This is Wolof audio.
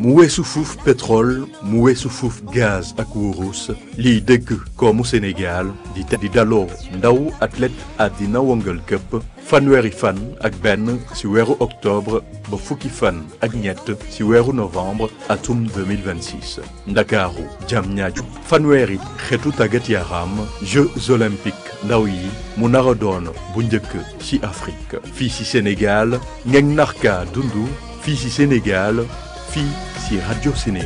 mu weesu fuuf pétrole mu weesu fuuf gaz ak wurus liy dëgg koomu Sénégal di di daloo ndaw athlète àddina wëngal këpp fanweeri fan ak benn ci weeru octobre ba fukki fan ak ñett ci weeru novembre atum 2026 ndakaaru Diamniadio fanweeri xeetu tàggat yaram Jeux olympiques ndaw yi mu nar a doon bu njëkk ci Afrique fii ci Sénégal ngeen narka dundu fii ci Sénégal fii ci rajo Sénégal